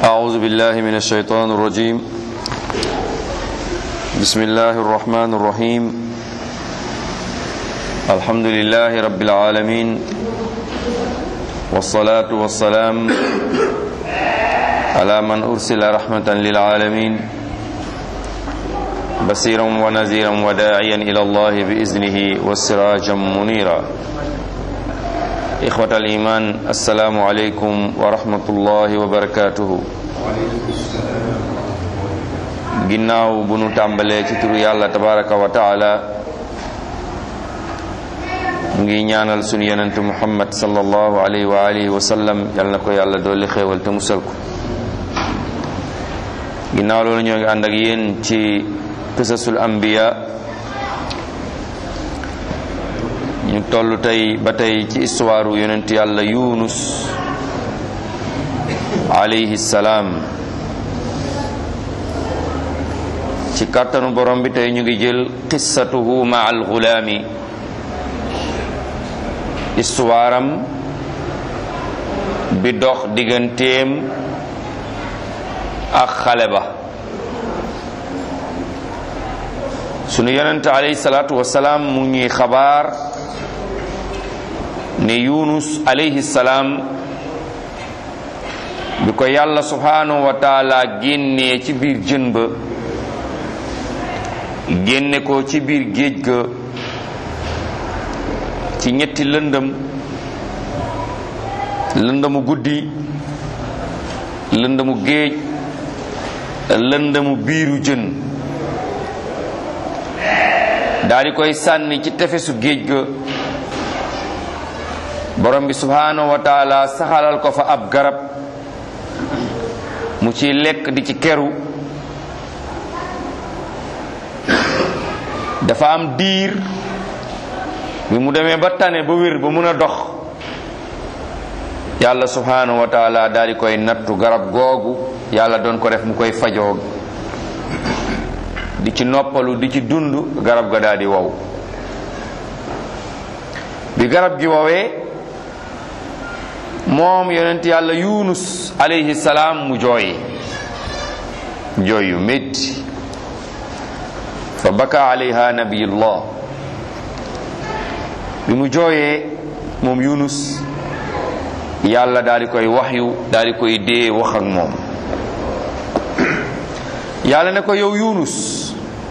أعوذ بالله من الشيطان الرجيم بسم الله الرحمن الرحيم الحمد لله رب العالمين والصلاة والسلام على من أرسل رحمة للعالمين بصيرا ونذيرا وداعيا إلى الله بإذنه وسراجا منيرا إخوة الإيمان السلام عليكم ورحمة الله وبركاته ginnaaw bu nu tàmbalee ci turu yàlla tabaraka wa taala ngi ñaanal sunu yonentu muhammad sallallahu alayhi wa alihi wa sallam yal na ko yàlla dolli xéewal te musal ko ginnaaw loolu ñoo ngi ànd ak yéen ci qisasul anbiya ñu toll tey ba tey ci histoire yonent yàlla yunus alayhi salaam ci kàttanu borom bi tey ñu ngi jël qissatuhu ma al gulaami histoire am bi dox digganteem ak xale ba sunu yonent alayhi salaatu wasalaam mu ngi xabaar ne yunus alayhi salaam bi ko yàlla subhanahu wa taala génnee ci biir jën ba génne ko ci biir géej ga ci ñetti lëndëm lëndëmu guddi lëndëmu géej lëndëmu biiru jën daal di koy sànni ci tefesu géej ga borom bi subhanahu wa taala saxalal ko fa ab garab mu ci lekk di ci keru dafa am diir bi mu demee ba tane ba wér ba mun a dox yàlla subhanahu wa taala daal di koy nattu garab googu yàlla doon ko def mu koy fajoo di ci noppalu di ci dund garab ga daal di wow bi garab gi wowee moom yonent yàlla yunus alayhi salaam mu jooy jooy yu métti fa baka alayha nabiyullah bi mu jooyee moom yunus yàlla daal di koy waxyu daal di koy dee wax ak moom yàlla ne ko yow yunus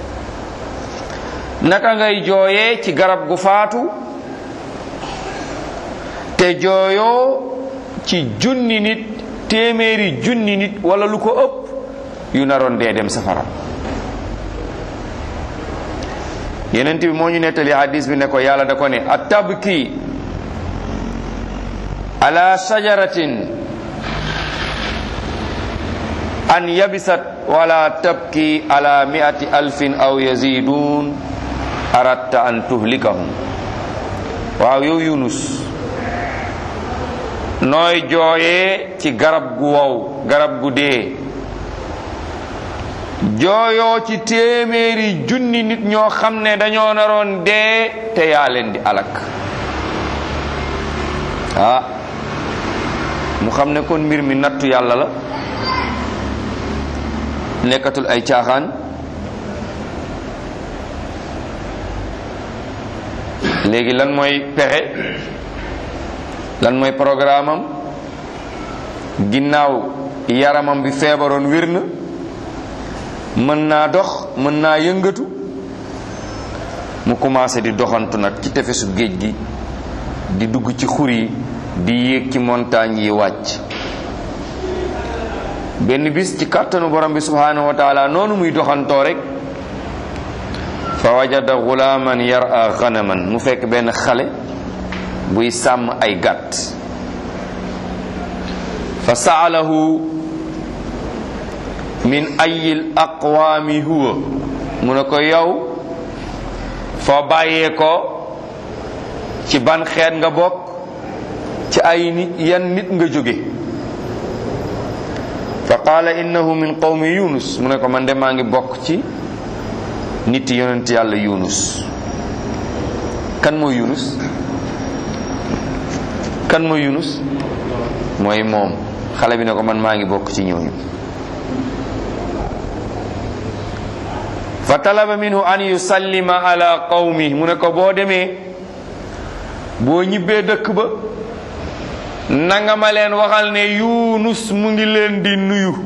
naka ngay jooyee ci garab gu faatu te jooyoo ci junni nit téeméeri junni nit wala lu ko ëpp yu naroon dee dem safara yenent bi moo ñu nettali hadis bi ne ko yàlla da ko ne a tabki ala shajaratin an yabisat wala tabki ala miati alfin aw yazidun aratta an tuhlikahum waaw yow yunus nooy jooyee ci garab gu wow garab gu dee jooyoo ci téeméeri junni nit ñoo xam ne dañoo naroon dee te yaa leen di alak ah mu xam ne kon mbir mi nattu yàlla la nekkatul ay caaxaan léegi lan mooy pexe lan mooy programme am ginnaaw yaramam bi feebaroon wér na mën naa dox mën naa yëngatu mu commencé di doxantu nag ci tefesu géej gi di dugg ci xur yi di yéeg ci montagne yi wàcc benn bis ci kàttanu borom bi subhanahu wa taala noonu muy doxantoo rek fa wajada gulaaman yara ganaman mu fekk benn xale buy sàmm ay gàtt fa saalahu min ayil aqwaami huwa mu ne ko yow foo bàyyee ko ci ban xeet nga bokk ci ay nit yan nit nga jóge fa qaala innahu min qawmi yunus mu ne ko man de maa ngi bokk ci nit yonent yàlla yunus kan mooy yunus kan mooy yunus mooy moom xale bi ne ko man maa ngi bokk ci ñooñu fa talaba minhu an yusallima ala qawmi mu ne ko boo demee boo ñibbee dëkk ba nanga ma leen waxal ne yunus mu ngi leen di nuyu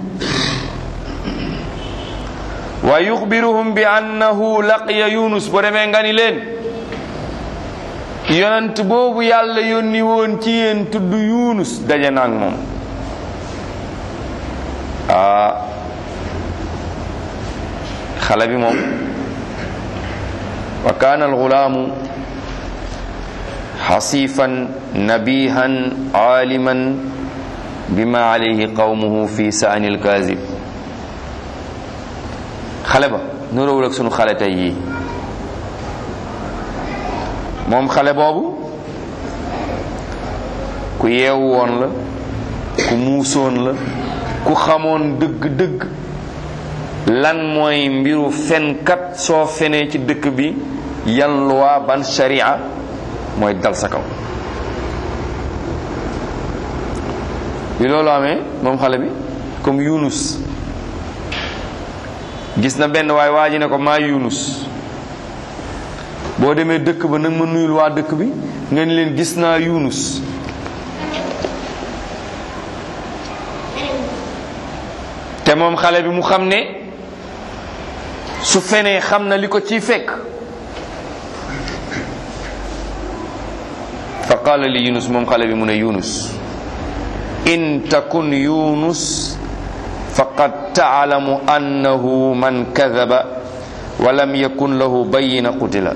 wa yuxbiruhum bi annahu laqiya yunus boo demee nga ni leen yonent boobu yàlla yónni woon ci yéen tudd yunus daje naag moom ah xale bi moom wa kaana alxulaamu xasifan nabihan aaliman bima alayhi qawmuhu fi saani alkaazib xale ba nuróowul ak sunu xale tey yii moom xale boobu ku yeewu woon la ku muusoon la ku xamoon dëgg-dëgg lan mooy mbiru fenkat soo fenee ci dëkk bi yan loi ban sharia mooy dal sa kaw bi loolu amee moom xale bi comme Yunus gis na benn waay waa ji ne ko maa Yunus boo demee dëkk ba nag ma nuyul waa dëkk bi nga ni leen gis naa Yunus te moom xale bi mu xam ne su fenee xam na li ko ciy fekk fa qaala li yunus moom xale bi mu ne yunus in takun yunus faqad taalamu annahu man kadaba wa lam yakun lahu bayina qutila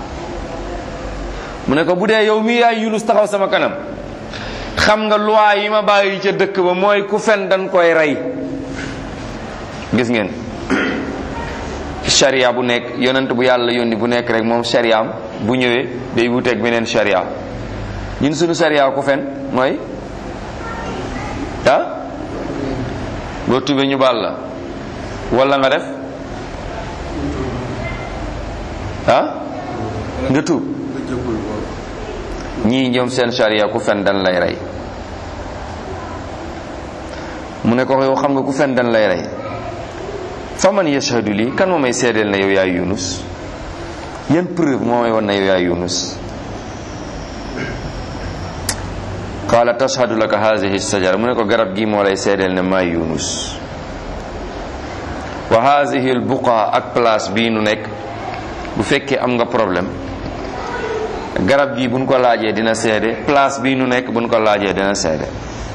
mu ne ko bu dee yow mii yaay yunus taxaw sama kanam xam nga loi yi ma bàyyi ca dëkk ba mooy ku fen dañ koy rey gis ngeen sharia bu nekk yonent bu yàlla yónni bu nekk rek moom shariaam bu ñëwee day wuteeg beneen sharia ñun suñu sharia ku fen mooy ah boo tubee ñu baal la wala nga def ah nga tuub ñii ñoom seen sharia ku fen dan lay rey mu ne ko yow xam nga ku fen dan lay rey fa man yashhadu lii kan moo may seedeel na yow yaay yunus yan preuve moo may wan na yow yaay yunus qaala tashhadu laka haadihi sajara mu ne ko garab gi moo lay seedeel ne maay yunus wa haadihi al buqa ak place bii nu nekk bu fekkee am nga problème garab gi buñ ko laajee dina seede place bii nu nekk buñ ko laajee dina seede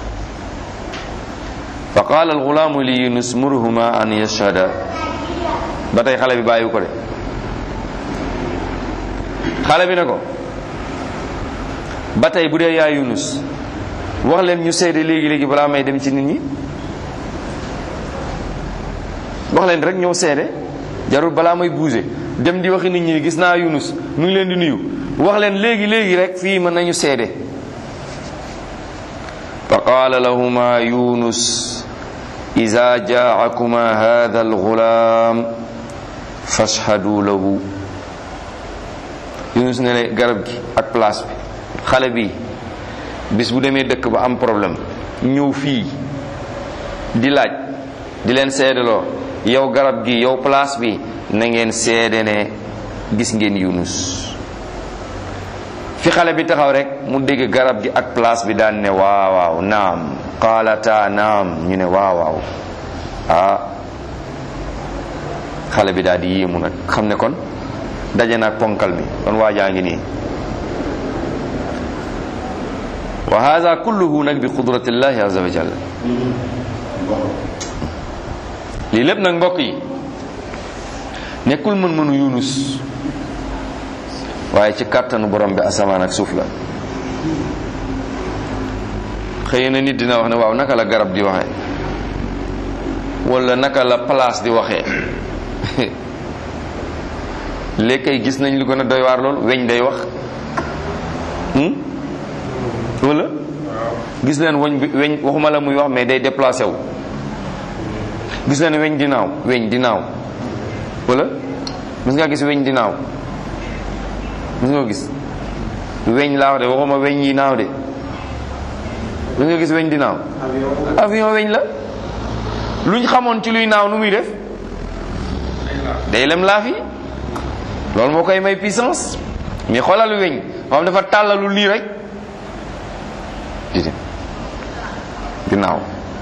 fa qaala alxulaamu li yunus murhuma an yashhada ba tey xale bi bàyyiwu ko de xale bi ne ko ba tey bu dee yaa yunus wax leen ñu seede léegi léegi balaa may dem ci nit ñi wax leen rek ñëw seede jarul balaa may bouger dem di waxi nit ñi gis naa yunus mu ngi leen di nuyu wax leen léegi léegi rek fii mën nañu seede fa qaala lahuma yunus ida jaacakuma hada algulaam fashhadu lahu yunus ne ne garab gi ak place bi xale bi bis bu demee dëkk ba am problème ñëw fii di laaj di leen seedaloo yow garab gi yow place bi na ngeen seede ne gis ngeen yunus fi xale bi taxaw rek mu dégg garab gi ak place bi daan ne waaw waaw naam qaalata naam ñu ne waaw waaw ah xale bi daal di yéemu nag xam ne kon daje naag ponkal bi kon waajaa ngi nii wa hada kulluhu nag bi qudratillahi azza wa jalla lii lépp nag mbokk yi nekkul mën-mënu yunus waaye ci kàttanu borom bi asamaan ak suuf la xëy na nit dina wax ne waaw naka la garab di waxee wala naka la place di waxee léegi kay gis nañ lu gën a doy waar loolu weñ day wax wala gis leen weñ bi weñ waxuma la muy wax mais day déplacé wu gis leen weñ di naaw weñ di naaw wala gis nga gis weñ di naaw gis nga gis weñ laa wax de waxuma weñ yi naaw de lu nga gis weñ di naaw avion weñ la luñ xamoon ci luy naaw nu muy def day lem laaf yi loolu moo koy may puissance mais xoolal weñ moo xam dafa tàllalu lii rek di dem di naaw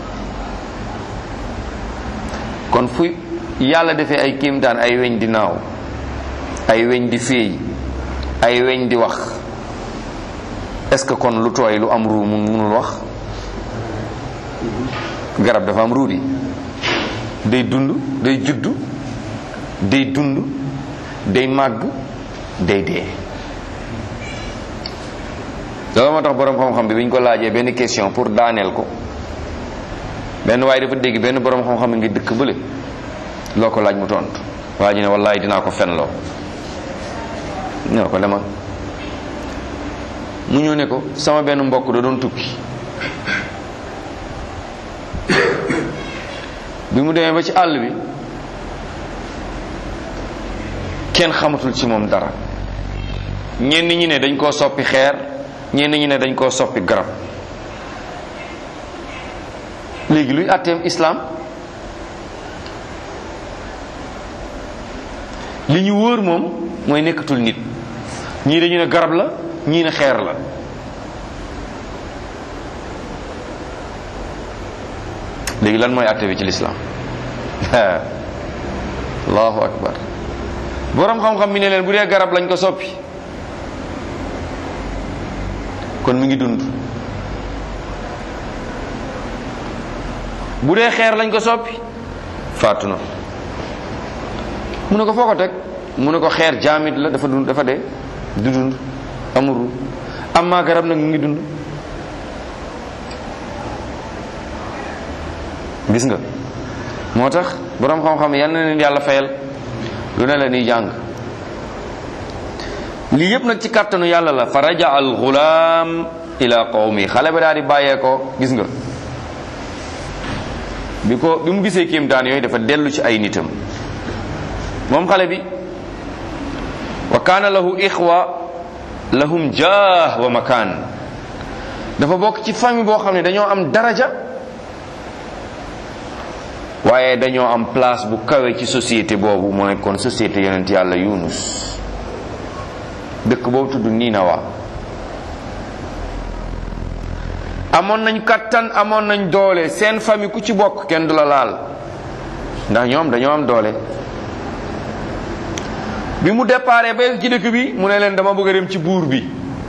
kon fu yàlla defee ay kéemtaan ay weñ di naaw ay weñ di féey ay weñ di wax est-ce que kon lu tooy lu am ruu mun munul wax garab dafa am ruu di day dund day juddu day dund day màgg day dee loolu moo tax boroom xam-xam bi bi ñu ko laajee benn question pour daaneel ko benn waaye dafa dégg benn boroom xam-xam ngi dëkk bële loo ko laaj mu tontu waa ji ne wallaay dinaa ko fen loo ñoo ko demal mu ñëw ne ko sama benn mbokk da doon tukki bi mu demee ba ci àll bi kenn xamatul ci moom dara ñenn ñi ne dañ koo soppi xeer ñenn ñi ne dañ koo soppi garab léegi luy àtteem islaam li ñu wóor moom mooy nekkatul nit ñii dañu ne garab la ñii ne xeer la léegi lan mooy àtte bi ci lislaam allahu akbar boroom xam-xam bi ne leen bu dee garab lañ ko soppi kon mi ngi dund bu dee xeer lañ ko soppi faatu na mu ne ko foo ko teg mu ne ko xeer jaamit la dafa dund dafa dee du dund amuru amma garab nag mu ngi dund gis nga moo tax boroom xam-xam yal na leen yàlla fayal lu ne la ni jàng lii yëpp nag ci kàttanu yàlla la fa raja al gulaam ila qawmi xale ba daal di bàyyee ko gis nga bi ko bi mu gisee kéemtaan yooyu dafa dellu ci ay nitam moom xale bi wa kaana lahu ixwa lahum jaah wa makaan dafa bokk ci famille boo xam ne dañoo am daraja waaye dañoo am place bu kawe ci société boobu moo nekkoon société yonent yàlla yunus dëkk boobu tudd Ninawa amoon nañ kattan amoon nañ doole seen famille ku ci bokk kenn du la laal ndax ñoom dañoo am doole bi mu déparé ba ci dëkk bi mu ne leen dama bëgg a dem ci buur bi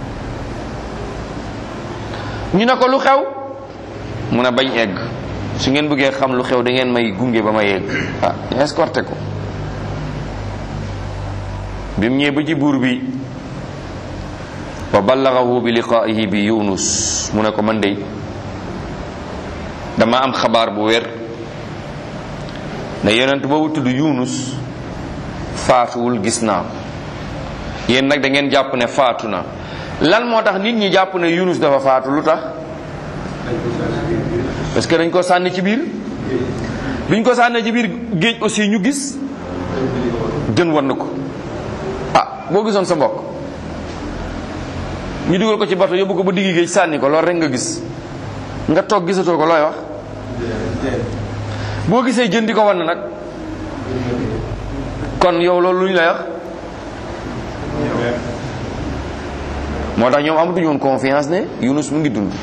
ñu ne ko lu xew mu ne bañ egg su ngeen bëggee xam lu xew da ngeen may gunge ba ma yegg ah ñu escorté ko bi mu ñëwee ba ci buur bi wa ballagahu bi liqaa'ihi bi yunus mu ne ko man de dama am xabaar bu wér ne yonent boobu tudd yunus faatuwul gis naa ko yéen nag da ngeen jàpp ne faatu na lan moo tax nit ñi jàpp ne yunus dafa faatu lu tax parce que dañ ko sànni ci biir biñ ko sànni ci biir géej aussi ñu gis jën war na ko ah boo gisoon sa mbokk ñu dugal ko ci bato yóbbu ko ba diggi géej sànni ko loolu rek nga gis nga toog gisatoo ko looy wax boo gisee jën di ko wan nag kon yow loolu lu ñu lay wax moo tax ñoom amatuñu woon confiance ne Yunus mu ngi dund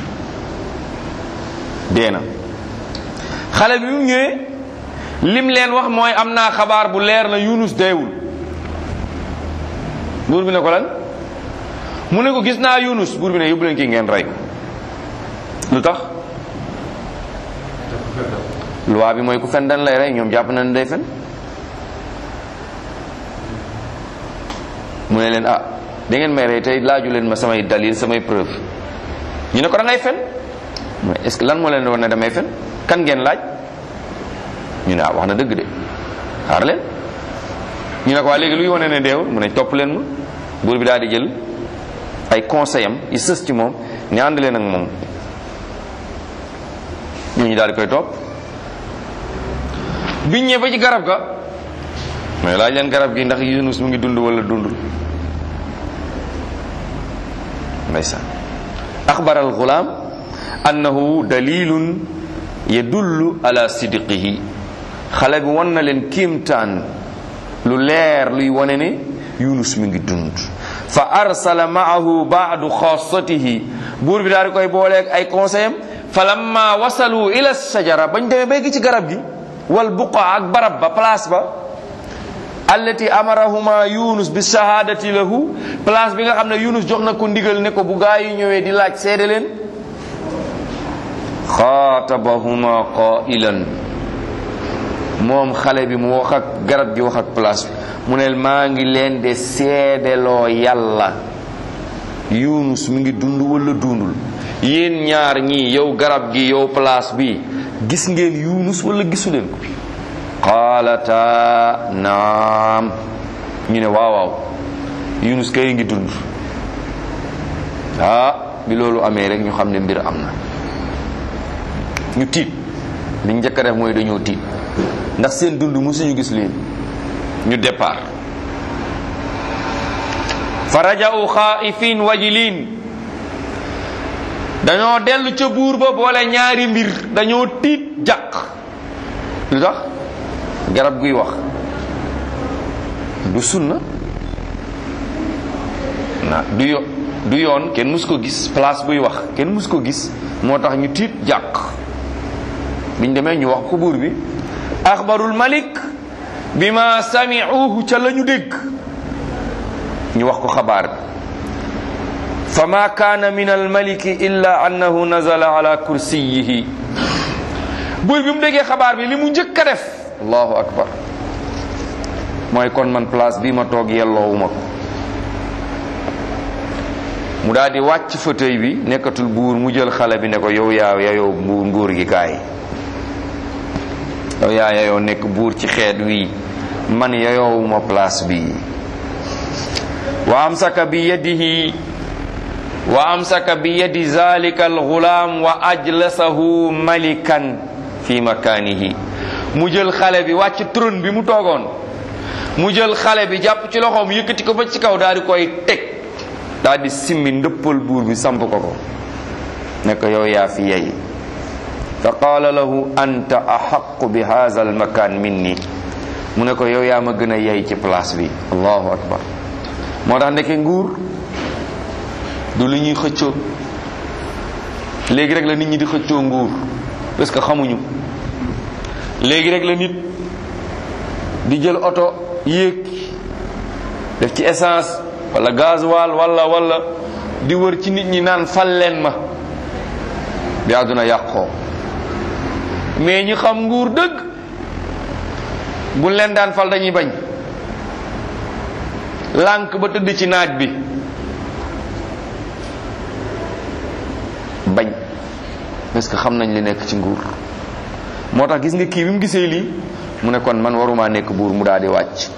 dee na xale bi mu ñëwee lim leen wax mooy am naa xabaar bu leer na Yunus deewul buur bi ne ko lan mu ne ko gis naa Yunus buur bi ne yóbbu leen kii ngeen rey ko lu tax loi bi mooy ku fen dan lay rey ñoom jàpp na ne day fen mu ne leen ah da ngeen may rey tey laaju leen ma samay dalil samay preuve ñu ne ko da ngay fen mais est ce que lan moo leen war ne damay fen kan ngeen laaj ñu ne ah wax na dëgg de xaar leen ñu ne ko waa léegi luy wane ne deewul mu ne topp leen ma buur bi daal di jël ay conseil am yi sës ci moom ne ànd leen ak moom ñooñu daal di koy topp biñ ñëwee ba ci garab ga mais laaj leen garab gi ndax Yunus mu ngi dund wala dundul ndeysaan axbara al gulaam annahu dalilun yadullu ala sidqihi xale bi won na leen kiimtaan lu leer luy wane ne yunus mi ngi dund fa arsala maahu baadu xaasatihi buur bi daal di koy booleeg ay conseil am fa lamma wasalu ila sajara bañ demee bay gi ci garab gi wal buqa ak barab ba place ba allati amarahuma yunus bi shahadati lahu place bi nga xam ne yunus jox na ko ndigal ne ko bu gaa yi ñëwee di laaj seede leen xaatabahuma qailan moom xale bi mu wax ak garab gi wax ak place bi mu ne maa ngi leen de seedeloo yàlla yunus mi ngi dund wala dundul yéen ñaar ñii yow garab gi yow place bi gis ngeen yunus wala gisu leen ko qaalata naam ñu ne waaw waaw yunus kay ngi dund ah bi loolu amee rek ñu xam ne mbir am na ñu tiit li njëkk a def mooy dañoo tiit ndax seen dund musuñu gis leen ñu départ fa raja'u xaa'ifin wajilin dañoo dellu ca buur ba boole ñaari mbir dañoo tiit jàq lu tax garab guy wax du sunna na du yo du yoon kenn mus ko gis place buy wax kenn mus ko gis moo tax ñu tiit jàq biñ demee ñu wax ko buur bi axbarul malik bi ma sami'uhu ca la ñu dégg ñu wax ko xabaar bi fa ma kaana min almaliki illa annahu nazala ala kursiyihi buur bi mu déggee xabaar bi li mu njëkk a def allahu akbar mooy kon man place bii ma toog yelloowuma ko mu daal di wàcc fauteuil bi nekkatul buur mu jël xale bi ne ko yow yaa yayoo buur nguur gi kaay yow yaa yayoo nekk buur ci xeet wi man yayoowuma place bi wa amsaka bi yadihi wa amsaka bi yadi zalika alxulaam wa ajlasahu malikan fi makanihi mu jël xale bi wàcc trône bi mu toogoon mu jël xale bi jàpp ci loxoom yëkkati ko ba ci kaw daal di koy teg daal di simmi ndëppal buur bi samp ko ko ne ko yow yaa fi yey fa qaala lahu anta axaqu bi haza almakan minni mu ne ko yow yaa ma gën a yey ci place bi allahu akbar moo tax ndeke nguur du lu ñuy xëccoo léegi rek la nit ñi di xëccoo nguur parce que xamuñu léegi rek la nit di jël oto yéeg def ci essence wala gasoil wala wala di wër ci nit ñi naan fal leen ma bi àdduna yàqoo mais ñi xam nguur dëgg bu leen daan fal dañuy bañ lànk ba tëdd ci naaj bi bañ parce que xam nañ li nekk ci nguur moo tax gis nga kii bi mu gisee lii mu ne kon man waruma nekk buur mu daal di wàcc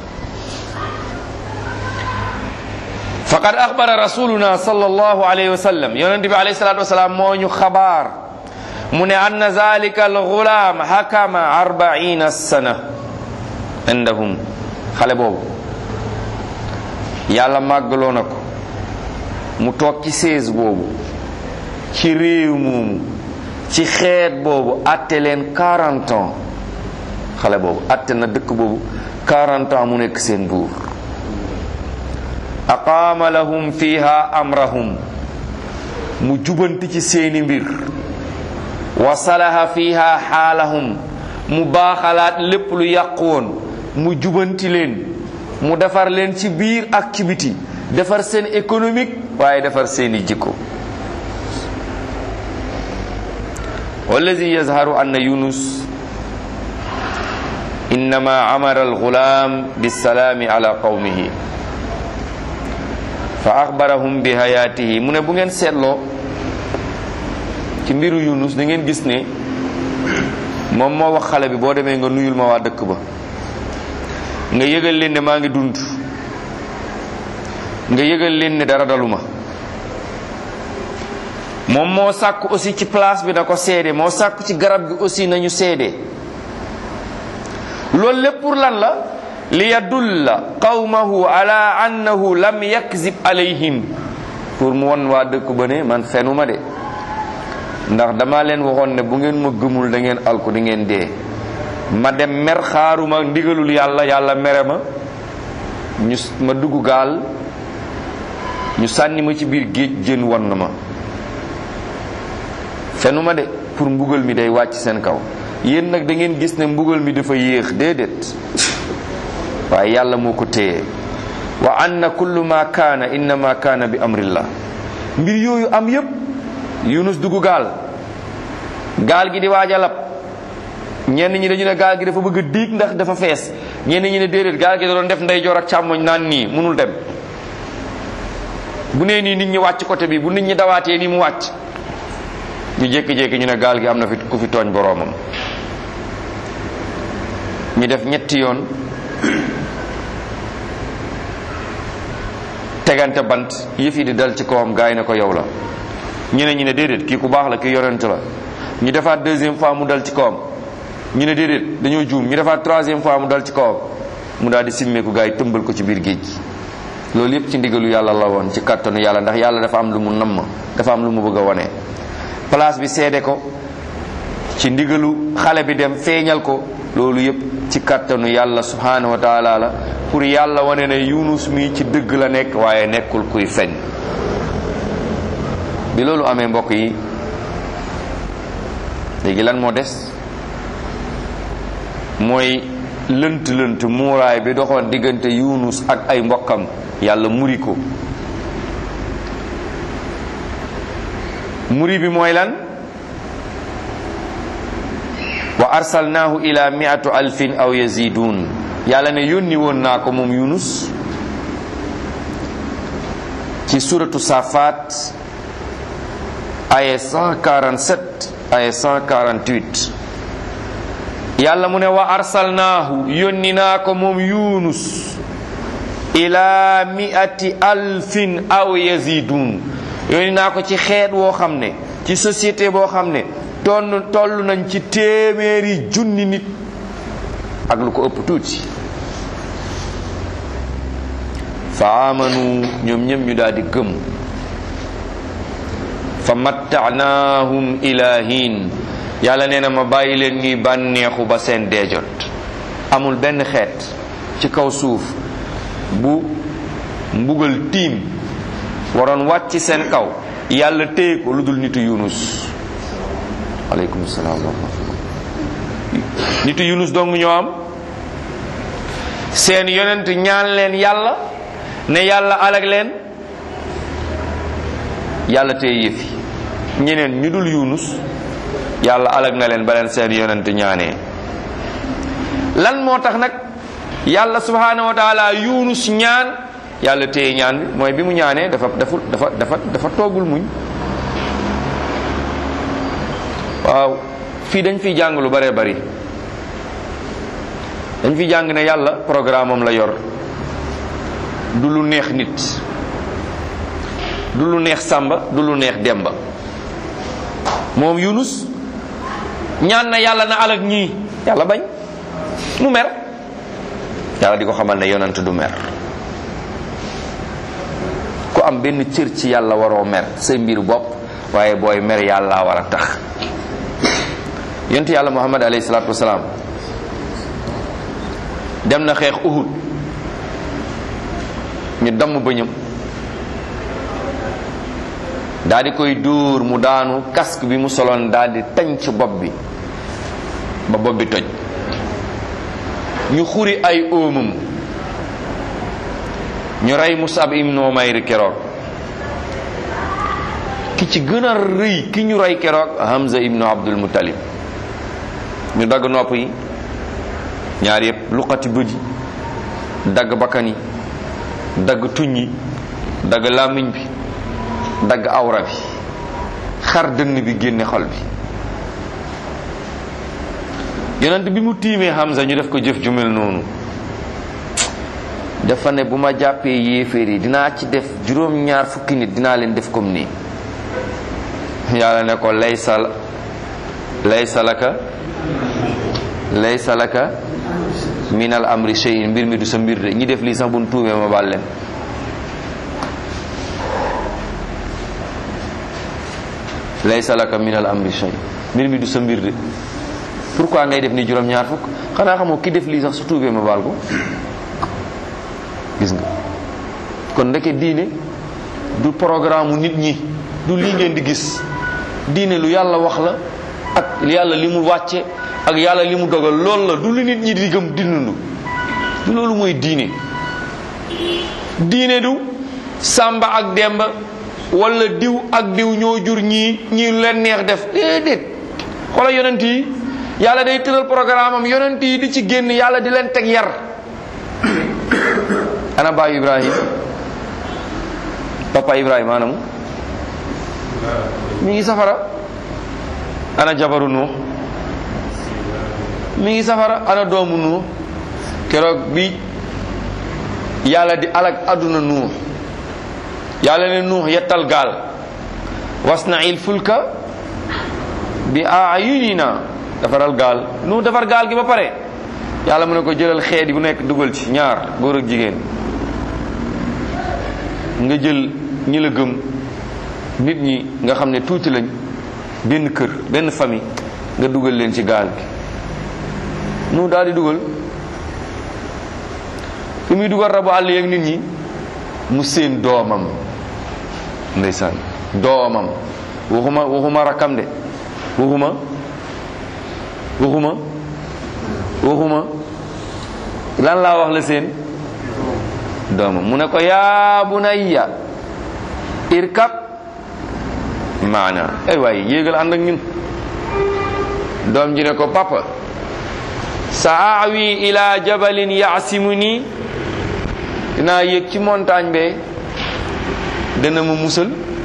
faqad axbara rasuluna sallallahu alayhi wa sallam yonente bi alayhi salatu wasalaam moo ñu xabaar mu ne anna zalika alxulaam hakama arbaina sana indahum xale boobu yàlla màggaloo na ko mu toog ci seize boobu ci réew moomu ci xeet boobu atte leen 40 ans xale boobu atte na dëkk boobu 40 ans mu nekk seen buur aqaama lahum fiha amrahum mu jubanti ci seeni mbir wa salaha fiha xaalahum mu baaxalaat lépp lu yàqu woon mu jubanti leen mu defar leen ci biir ak ci biti defar seen économique waaye defar seeni jikko wallazi yazharu anna yunus innama amara alghulam bisalaami ala qawmihi fa axbarahum bi hayatihi mu ne bu ngeen seetloo ci mbiru yunus da ngeen gis ne moom moo wax xale bi boo demee nga nuyul ma waa dëkk ba nga yëgal leen ne maa ngi dund nga yëgal leen ne dara daluma moom moo sàkk aussi ci place bi na ko seede moo sàkk ci garab gi aussi nañu seede loolu lépp pour lan la li yadulla qawmahu ala annahu lam yakzib alayhim pour mu won waa dëkk ba ne man fenuma de ndax dama leen waxoon ne bu ngeen ma gëmul da ngeen alku di ngeen dee ma dem mer xaaruma ndigalul yàlla yàlla mere ma ñu ma dugg gaal ñu sànni ma ci biir géej jën won na ma fenu ma de pour mbugal mi day wàcc seen kaw yéen nag da ngeen gis ne mbugal mi dafa yéex déedéet waaye yàlla moo ko téye wa anna kullu ma kaana innama kaana bi amrillah mbir yooyu am yépp yunus dugg gaal gaal gi di waaj a lab ñenn ñi dañu ne gaal gi dafa bëgg a diig ndax dafa fees ñenn ñi ne déedéet gaal gi da doon def ndeyjoor ak càmmoñ naan nii mënul dem bu nee nii nit ñi wàcc côté bi bu nit ñi dawaatee nii mu wàcc ñu jékki-jékki ñu ne gaal gi am na fi ku fi tooñ boroomam ñu def ñetti yoon tegante bant yëf yi di dal ci kawam gaay ne ko yow la ñeneen ñi ne déedéet kii ku baax la kii yorent la ñu defaat deuxième fois mu dal ci kawam ñu ne déedéet dañoo juum ñu defaat troisième fois mu dal ci kawam mu daal di simmeeku gaay tëmbal ko ci biir géej gi loolu yëpp ci ndigalu yàlla la woon ci kàttanu yàlla ndax yàlla dafa am lu mu namm dafa am lu mu bëgg a wone place bi seede ko ci ndigalu xale bi dem feeñal ko loolu yëpp ci kàttanu yàlla subhanahu wa taala la pour yàlla wane ne yunus mi ci dëgg la nekk waaye nekkul kuy fen bi loolu amee mbokk yi léegi lan moo des mooy lënt lënt muuraay bi doxoon diggante yunus ak ay mbokkam yàlla muri ko muri bi mooy lan wa arsalnaahu ila miatu alfin aw yazidun yàlla ne yónni woon naa ko moom yunus ci suratu safat aya 147 aya 148 yàlla mu ne wa arsalnaahu yónni naa ko moom yunus ila miati alfin aw yazidun yónni naa ko ci xeet woo xam ne ci société boo xam ne tonn toll nañ ci téeméeri junni nit ak lu ko ëpp tuuti fa amanu ñoom ñëpp ñu daal di gëm fa mattaanaahum ila hiin yàlla nee na ma bàyyi leen ñuy bànneexu ba seen deejot amul benn xeet ci kaw suuf bu mbugal tiim waroon wàcc seen kaw yàlla téye ko lu dul nitu yunus aleykum salaam wa rahmatullah nitu yunus dong ñoo am seen yonent ñaan leen yàlla ne yàlla alag leen yàlla téye yëfi ñeneen ñu dul yunus yàlla alag na leen ba leen seen yonent ñaanee lan moo tax nag yàlla subhanahu wa taala yunus ñaan yàlla téye ñaan bi mooy bi mu ñaanee dafa dafa dafa dafa dafa toogul muñ waaw fii dañ fiy jàng lu bëree bari dañ fi jàng ne yàlla programme am la yor du lu neex nit du lu neex sàmba du lu neex demba moom yunus ñaan na yàlla na alag ñii yàlla bañ mu mer yàlla di ko xamal ne yonent du mer ku am benn cër ci yàlla waroo mer say mbiru bopp waaye booy mer yàlla war a tax yonent yàlla muhammad alayhi salaatu wasalaam dem na xeex uhud ñu damm bëñam daal di koy dóor mu daanu casque bi mu soloon daal di tànc bopp bi ba bopp bi toj ñu xuri ay óomam ñu rey Musab ibn Umayr keroog ki ci gën a rëy ki ñu rey keroog Hamza ibnu Abdul Muttalib ñu dagg nopp yi ñaar yëpp luqati bët yi dagg bakkan yi dagg tuñ yi dagg làmmiñ bi dagg awra bi xar dënn bi génne xol bi yonent bi mu tiimee Hamza ñu def ko jëf ju mel noonu dafa ne bu ma jàppee yéeféer yi dinaa ci def juróom-ñaar fukki nit dinaa leen def comme nii yàlla ne ko laysa laysa laka laysa laka min al amri shay'in mbir mi du sa mbir de ñi def lii sax bu nu tuubee ma baal leen laysa laka min al amri shay mbir mi du sa mbir de pourquoi ngay def ni juróom-ñaar fukk xanaa xamoo ki def lii sax su tuubee ma baal ko gis nga kon ndeke diine du programme nit ñi du lii ngeen di gis diine lu yàlla wax la ak yàlla li mu wàcce ak yàlla li mu dogal loolu la du lu nit ñi di gëm di dund du loolu mooy diine diine du sàmba ak demba wala diw ak diw ñoo jur ñii ñii lu leen neex def déedéet xoola yonent yi yàlla day tëral programme am yonent yi di ci génn yàlla di leen teg yar ana baayu ibrahim papa ibrahima anamu mi ngi safara ana jabaru nuux mi ngi safara ana doomu nuux keroog bi yàlla di alag àdduna nuux yàlla ne nuux yettal gaal wasnail fulka bi ayunina defaral gaal nuux defar gaal gi ba pare yàlla mu ne ko jëlal xeet yi bu nekk dugal ci ñaar góor ak jigéen nga jël ñi la gëm nit ñi nga xam ne tuuti lañ benn kër benn famille nga dugal leen ci gaal gi nu daal di dugal fi muy dugal rabu àll yeeg nit ñi mu seen doomam ndeysaan doomam waxuma waxuma rakkam de waxuma waxuma waxuma lan laa wax la seen doomam mu ne ko yaa bunayya irkab maana ay waay yéegal ànd ak ñun doom ji ne ko papa sa awi ila jabalin yaasimuni dinaa yéeg ci montagne be dana ma musal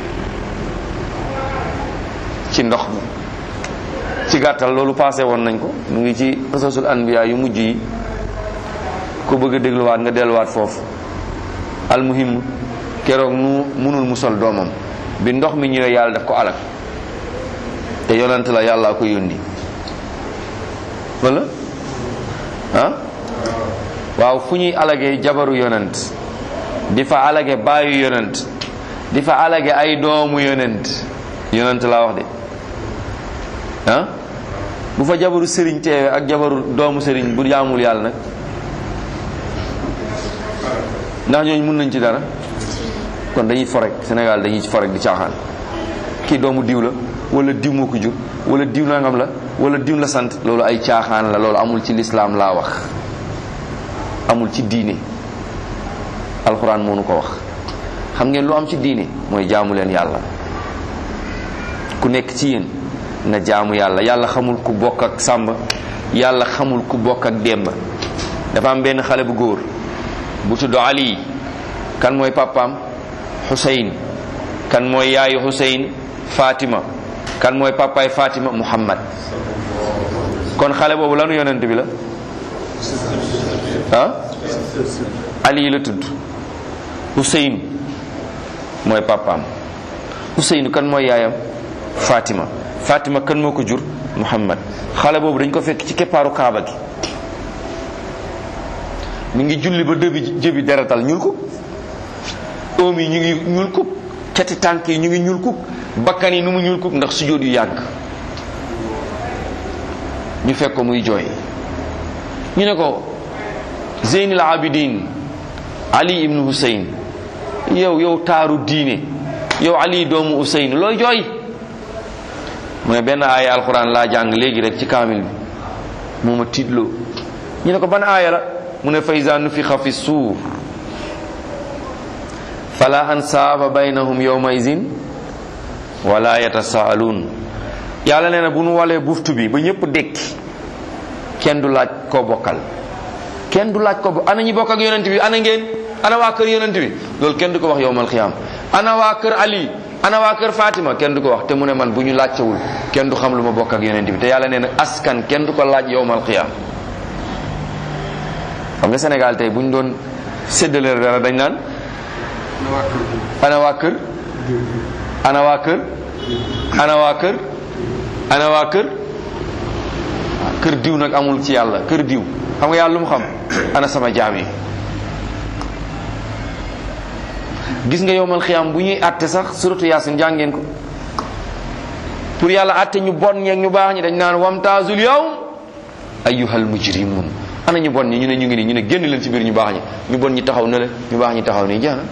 ci ndox mi ci gàttal loolu passé woon nañ ko mu ngi ci qasasul anbiya yu mujj yi ku bëgg a dégluwaat nga delluwaat foofu almuhim keroog nu munul musal doomam bi ndox mi ñëwee yàlla daf ko alak te yonent la yàlla ko yónni wala ah waaw fu ñuy alage jabaru yonent di fa alage baayu yonent di fa alage ay doomu yonent yonent laa wax de ah bu fa jabaru sëriñ teewe ak jabaru doomu sëriñ bu jaamul yàlla nag ndax ñooñu mun nañ ci dara kon dañuy forek Sénégal dañuy forek di caaxaan kii doomu diw la wala diw moo ko jur wala diw nangam la wala diw la sant loolu ay caaxaan la loolu amul ci lislaam laa wax amul ci diine alxuraan moo nu ko wax xam ngeen lu am ci diine mooy jaamu leen yàlla ku nekk ci yéen na jaamu yàlla yàlla xamul ku bokk ak sàmba yàlla xamul ku bokk ak demba dafa am benn xale bu góor bu tudd Ali kan mooy papaam Xuseyn kan mooy yaayu Xuseyn Fatima kan mooy papaay Fatima Muhammad kon xale boobu lanu yonent bi la ah Ali la tudd Xuseyn mooy papaam Xuseyn kan mooy yaayam Fatima Fatima kan moo ko jur Muhammad xale boobu dañ ko fekk ci keppaaru Kaaba gi mi ngi julli ba dëbi jëbi deretal ñuul ko oom yi ñu ngi ñuul ko cati tànk yi ñu ngi ñuul ko bakkan yi nu mu ñuul ko ndax sujjóot yu yàgg ñu fekk ko muy jooy ñu ne ko zeynil abidin ali ibnu husayn yow yow taaru diine yow ali doomu husayn looy jooy mu ne benn aaya alquran laa jàng léegi rek ci kaamil bi moo ma tiitloo ñu ne ko ban aaya la mu ne fa iza nufixa fi suur fala ansaaba baynahum yawma izin wala yatasaaluun yàlla nee na bu nu walee buftu bi ba ñëpp dékki kenn du laaj koo bokkal kenn du laaj ko bo ana ñi bokk ak yonent bi ana ngeen ana waa kër yonent bi loolu kenn du ko wax yowmal xiyaam ana waa kër ali ana waa kër fatima kenn du ko wax te mu ne man bu ñu laajtewul kenn du xam lu ma bokk ak yonent bi te yàlla nee na askan kenn du ko laaj yowmal xiyaam xam nga Sénégal tey bu ñu doon séddale dara dañ naan ana waa kër ana waa kër ana waa kër ana waa kër kër diw nag amul ci yàlla kër diw xam nga yàlla lu mu xam ana sama jaam yi gis nga yowmal xiyaam bu ñuy àtte sax suratu yaasin jàngeen ko pour yàlla àtte ñu bon ñeeg ñu baax ñi dañ naan wamtaazul yawm ayyuhal mujrimun ana ñu bon ñi ñu ne ñu ngi nii ñu ne génn leen ci biir ñu baax ñi ñu bon ñi taxaw na le ñu baax ñi taxaw nii jeex na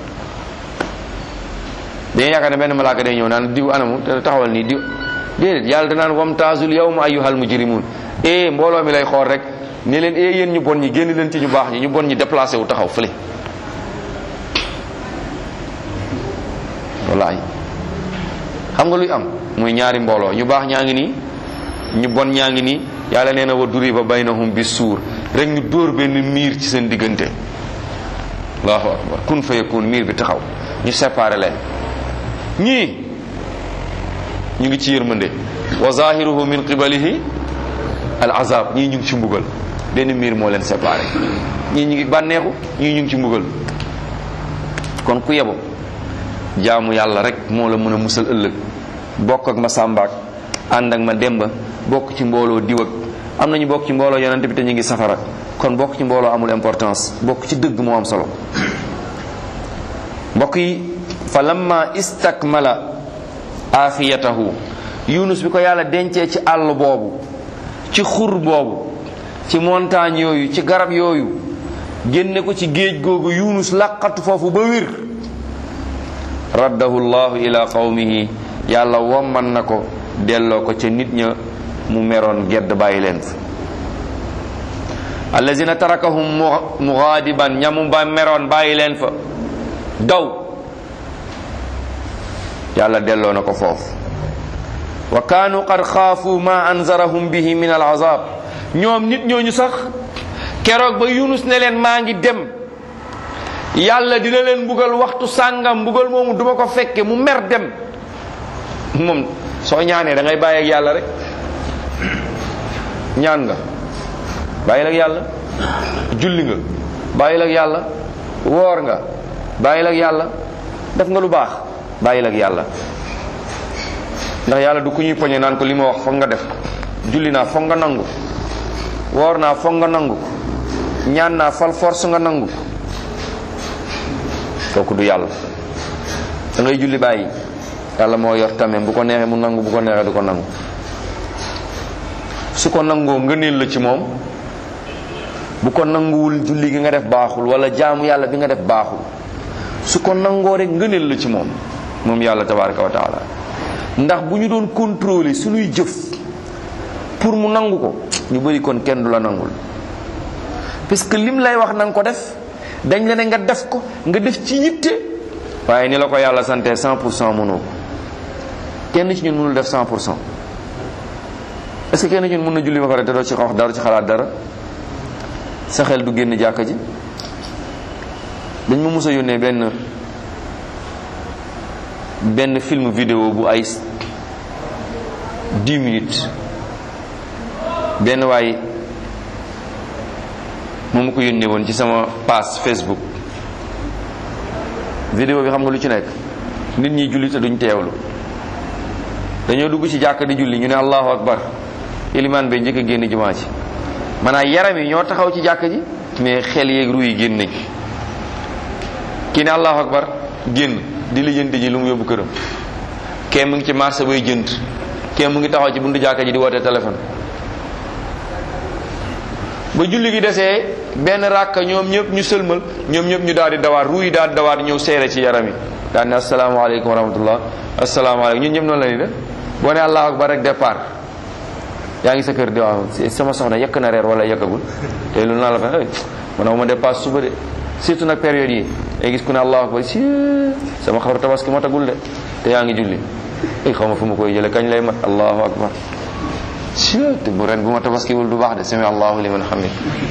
dañuy yaakaar ne benn malaaka day ñëw naan diw anamu te taxawal nii diw déedéet yàlla danaan wamtaazul yawma ayyuhal mujrimun e mbooloo mi lay xool rek ne leen e yéen ñu bon ñi génn leen ci ñu baax ñi ñu bon ñi déplacé wu taxaw fële wallahi xam nga luy am muy ñaari mbooloo ñu baax ñaa ngi nii ñu bon ñaa ngi nii yàlla nee na wa duriba baynahum bi suur rek ñu dóor benn miir ci seen diggante allahu akbar kun fa yakun miir bi taxaw ñu séparé leen ñii ñu ngi ci yërmande wa zahiruhu min qibalihi al azab ñii ñu ngi ci mbugal benn miir moo leen séparé ñii ñu ngi bànneexu ñii ñu ngi ci mbugal kon ku yebo jaamu yàlla rek moo la mën a musal ëllëg bokk ak ma sàmbaak ànd ak ma demba bokk ci mbooloo diw ak am nañu bokk ci mbooloo yonente bi te ñu ngi safara kon bokk ci mbooloo amul importance bokk ci dëgg moo am solo mbokk yi fa lamma istakmala afiyatahu yunus bi ko yàlla dencee ci àll boobu ci xur boobu ci montagne yooyu ci garab yooyu génne ko ci géej googu yunus laqatu foofu ba wir raddahu llahu ila qawmihi yàlla womman na ko delloo ko ca nit ña mu meroon gedd bàyyi leen fa allazina tarakahum mugaadiban ñamu ba meroon bàyyi leen fa daw yàlla delloo na ko foofu wa kaanu qad xaafu ma anzarahum bihi min al azab ñoom nit ñooñu sax keroog ba yunus ne leen maa ngi dem yàlla dina leen mbugal waxtu sàngam mbugal moomu duma ko fekke mu mer dem moom soo ñaanee da ngay bàyyi ak yàlla rek ñaan nga bàyyil ak yàlla julli nga bàyyil ak yàlla woor nga bàyyil ak yàlla def nga lu baax bàyyil ak yàlla ndax yàlla du ku ñuy poñe naan ko li ma wax foog nga def julli naa foog nga nangu woor naa foog nga nangu ñaan naa fal force nga nangu kooku du yàlla da ngay julli bàyyi yàlla moo yor tamit bu ko neexee mu nangu bu ko neexee du ko nangu su ko nangoo ngëneel la ci moom bu ko nanguwul julli gi nga def baaxul wala jaamu yàlla bi nga def baaxul su ko nangoo rek ngëneel la ci moom moom yàlla tabaraka wa taala ndax bu ñu doon contrôler suñuy jëf pour mu nangu ko ñu bëri kon kenn du la nangul parce que lim lay wax na nga ko def dañ la ne nga def ko nga def ci yitte waaye ni la ko yàlla sante 100 pour cent mënoo ko kenn ci ñun mënul def 100 pour cent est-ce que kenn ci ñun mën na julli ba pare te doo ci wax dara ci xalaat dara sa xel du génn jàkka ji dañ ma mës a yónnee benn benn film vidéo bu ay 10 minutes benn waay moo ma ko yónnee woon ci sama page Facebook vidéo bi xam nga lu ci nekk nit ñi julli te duñ teewlu dañoo dugg ci jàkka di julli ñu ne allahu akbar ilimaan bay njëkk a génn jumaa ji maanaam yaram yi ñoo taxaw ci jàkka ji mais xel yeeg ru yi génn nañ kii ne allahu akbar génn di lijjanti ji lu mu yóbbu këram kee mu ngi ci marché bay jënd kee mu ngi taxaw ci buntu jàkka ji di woote téléphone ba julli gi desee benn ràkka ñoom ñëpp ñu sëlmal ñoom ñëpp ñu daal di dawaat ruu yi daal di dawaat ñëw seere ci yaram yi daal ne asalaamaaleykum wa rahmatullah asalaamaaleykum ñun ñëpp noonu la ni def boo ne allahu akbar rek départ yaa ngi sa kër di waaw sama soxna yekk na reer wala yekkagul te lu naa la fa man ma dépasse suba de surtout nag période yi ay gis ku ne allahu akbar si sama xaru tabaski matagul de te yaa ngi julli ay xaw ma fu ma koy jële kañ lay mat allahu akbar si te bu ren bu ma tabaskiwul du baax de sami allahu liman hamid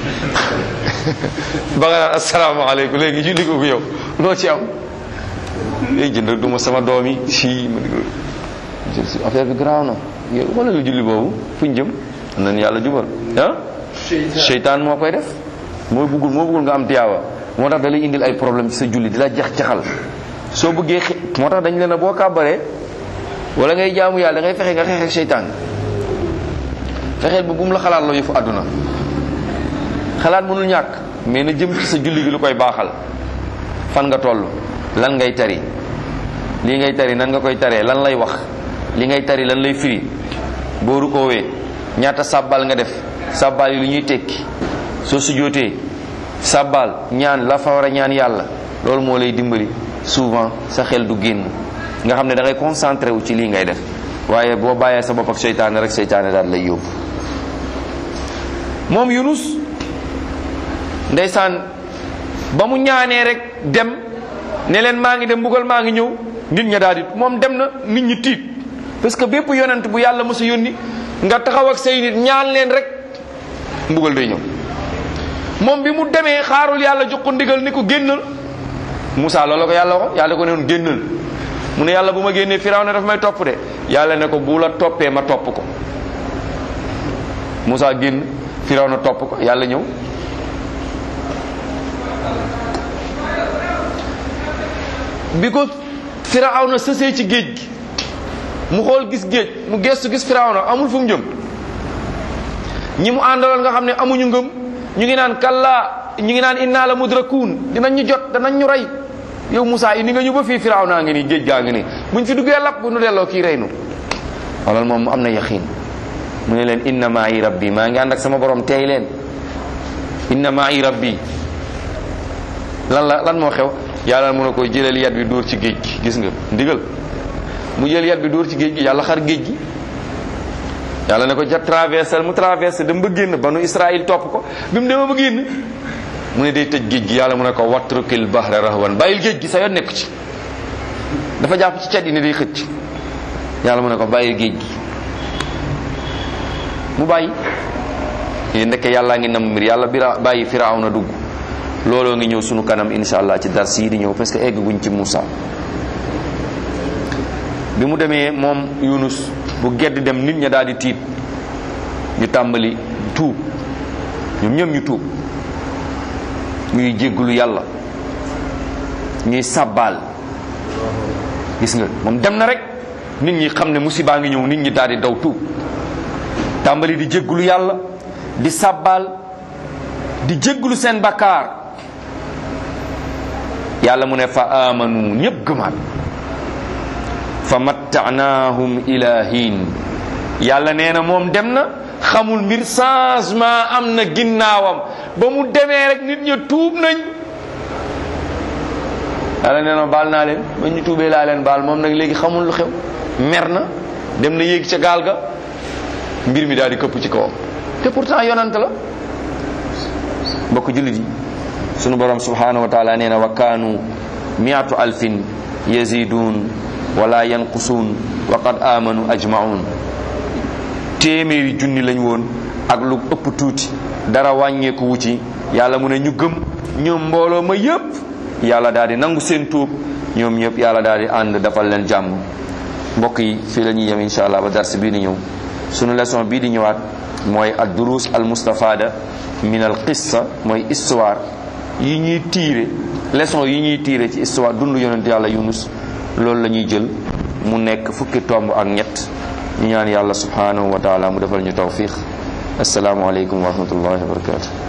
ba nga naan asalaamaaleykum léegi julli ko yow loo ci am léegi jënd rek du ma sama doom yi si ma di ko affaire bi garaaw na yow wala lu julli boobu fu ñu jëm nan yàlla jubal ah seytaan moo koy def moo bëggul moo bëggul nga am tiyaaba moo tax da lay indil ay problème ci sa julli di la jax-jaxal soo bëggee xe moo tax dañ leen a boo kàbbaree wala ngay jaamu yàlla da ngay fexe nga xeex ak seytaan fexeel ba bu mu la xalaat la yëfu àdduna xalaat mënul ñàkk mais na jëm ci sa julli gi lu koy baaxal fan nga toll lan ngay tari lii ngay tari nan nga koy taree lan lay wax li ngay tari lan lay firi boo rukoowee ñaata sàbbal nga def sàbbal yi lu ñuy tekki soo sujjootee sàbbal ñaan la fa war a ñaan yàlla loolu moo lay dimbali souvent sa xel du génn nga xam ne da ngay concentré wu ci lii ngay def waaye boo bàyyee sa bopp ak seytaane rek seytaane daal lay yóbbu moom Yunus ndeysaan ba mu ñaanee rek dem ne leen maa ngi dem mbugal maa ngi ñëw nit ña daal di moom dem na nit ñi tiit parce que bépp yonent bu yàlla mos a yónni nga taxaw ak say nit ñaan leen rek mbugal day ñëw moom bi mu demee xaarul yàlla jox ko ndigal ni ko génnal Moussa loolu ko yàlla wax yàlla ko ne woon génnal mu ne yàlla bu ma génnee firaw ne daf may topp de yàlla ne ko bu la toppee ma topp ko Moussa génn firaw na topp ko yàlla ñëw bi ko firaw na sësee ci géej gi mu xool gis géej mu gestu gis firaw na amul fu mu jëm ñi mu àndaloon nga xam ne amuñu ngëm ñu ngi naan kallaa ñu ngi naan inna la mudrakuun dinañ ñu jot danañ ñu rey yow Moussa indi nga ñu ba fii firaw naa ngi nii géej gaa ngi nii buñ fi duggee lapp bu nu delloo kii rey nu wala moom mu am na yaqiin mu ne leen inna maa i rabbi maa ngi ànd ak sama borom tey leen inna maa i rabbi lan la lan moo xew yàlla mun a koy jëlal yat bi dóor ci géej gi gis nga ndigal mu jël yat bi dóor ci géej gi yàlla xar géej gi yàlla ne ko ja traversé mu traversé dem ba génn banu Israël topp ko bi mu demee ba génn mu ne day tëj géej gi yàlla mu ne ko watrukil bahra rahwan bàyyil géej gi sa yoon nekku ci dafa jàpp ci cat yi ne day xëcc yàlla mu ne ko bàyyil géej gi mu bàyyi yi ndeke yàllaa ngi nam mbir yàlla bira bàyyi firaaw na dugg looloo ngi ñëw sunu kanam insha allah ci dars yi di ñëw parce que egg guñ ci Moussa bi mu demee moom Yunus bu gedd dem nit ña daal di tiit ñu tàmbali tuub ñoom ñoom ñu tuub ñuy jéggulu yàlla ñuy sàbbaal gis nga moom dem na rek nit ñi xam ne musibaa ngi ñëw nit ñi daal di daw tuub tàmbali di jéggulu yàlla di sàbbaal di jéggulu seen bakkaar yàlla mu ne fa amanu ñépp gëmaat fa mattanaahum ila hiin yàlla nee na moom dem na xamul mbir changement am na ginnaawam ba mu demee rek nit ña tuub nañ yàlla nee na baal naa leen ba ñu tuubee laa leen baal moom nag léegi xamul lu xew mer na dem na yéeg ca gaal ga mbir mi daal di këpp ci kawam te pourtant yonant la mbokk jullit yi sunu borom subhanahu wa taala nee na wa kaanu miatu alfin yazidun wala yanqusuun wa qad amanu ajmaun téeméeri junni lañ woon ak lu ëpp tuuti dara wàññeeku wu ci yàlla mu ne ñu gëm ñoom mbooloo ma yépp yàlla daal di nangu seen tuub ñoom ñëpp yàlla daal di ànd dafal leen jàmm mbokk yi fii la ñuy yem insha allah ba dars bii di ñëw sunu leçon bii di ñëwaat mooy ad durus al mustafada min al qissa mooy histoire yi ñuy tiire leçon yi ñuy tiire ci histoire dund yonent yàlla yunus loolu la ñuy jël mu nekk fukki tomb ak ñett ñu ñaan yàlla subhanahu wa taala mu defal ñu tawfiq assalaamu aleykum wa rahmatullahi wa barakatuh